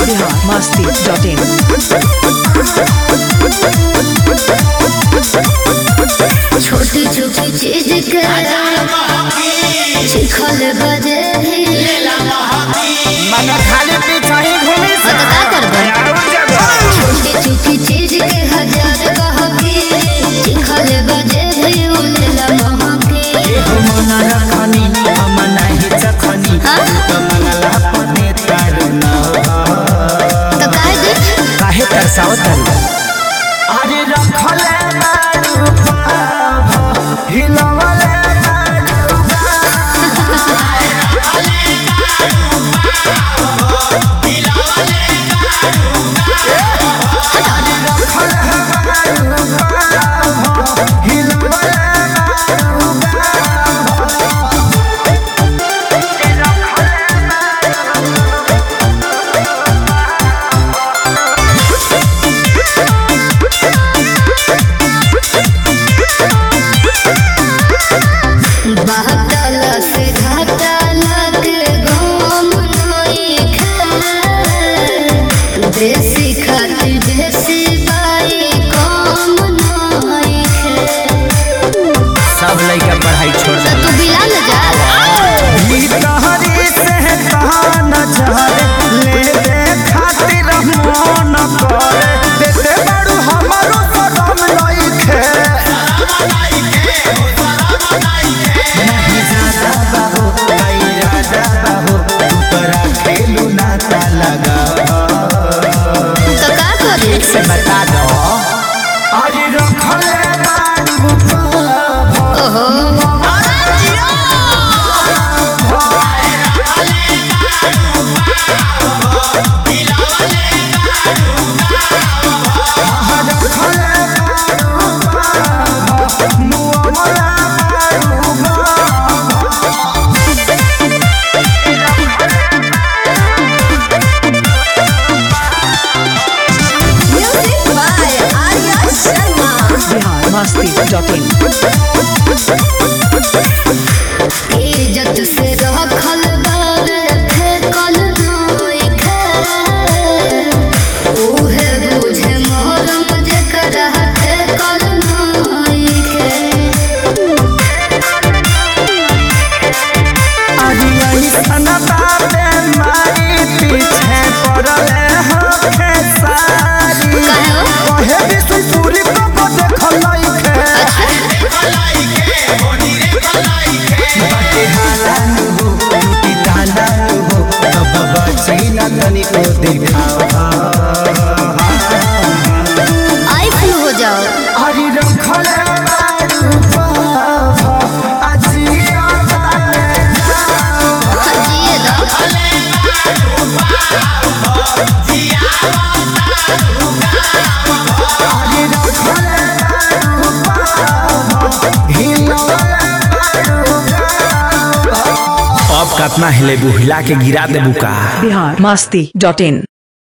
biharmasti.in छोटी छोटी चीज के चिखल बजे भी मन खाली पीछा ही घूमी तो का करबे छोटी छोटी चीज के हजार कहके चिखल बजे भी उलेला महके मन रखनी हम नहीं चखनी हाँ? तो मंगला पने तारुन तो काहे दे काहे तरसावत अरे रखले बारू पाभ हिलवले बारू बहतल से घाटल के घूम नई खे देसी खातिर देसी बाई कम नई खे सब लइका पढ़ाई छोड़ तो तू बिला न जा ई तहरी से तहन चहरे ले दे खातिर मन करे देते बड़ू हमरो सदम लइखे नहीं जाता बाबू नहीं राजा बाबू तोरा खेलू नाता लगा तो का करे से बता दो अरे रखले बारू पाभ ओहो music by Arya Sharma biharmasti.in इज्जत से रखल बार फेकल नई खे उहे बुझे मोहरम जेकरा फेकल नई खे पीछे पड़ले हखे सारी काहे हो? कहे विष्णुपुरी को देखल लइखे बाटे हालान हो टूटी तालान हो तब बची न तनिको देखावा आई फ्लू हो जाओ हरि रखले बारू पाभ अजिया ताले जिए दो हरि रखले बारू पाभ हिलवले बारू अब कतना हिले बुहिला के गिरा देबू का biharmasti.in